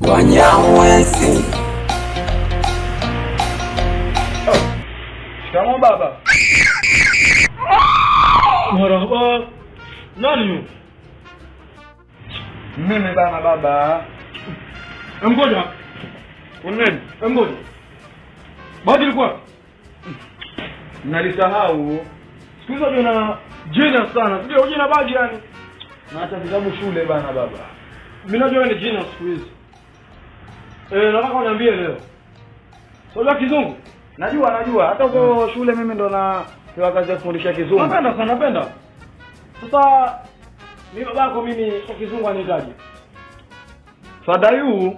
Wanyamwezi. Shikamoo baba. Marhaba. Nani huyo? Mimi bana baba. Ngoja. Uneni? Ngoja. Bado ilikuwa Nalisahau. siku hizo jina jina sana. Sio jina bagi yani. Na hata vitabu shule bana baba. Mimi najua ni jina siku hizi. Eh, nataka uniambie leo. Sio kizungu? Najua najua. Hata huko shule mimi ndo na pewa kazi ya kufundisha kizungu. Napenda sana napenda. Sasa mimi babako mimi kwa kizungu anihitaji. Fadayu.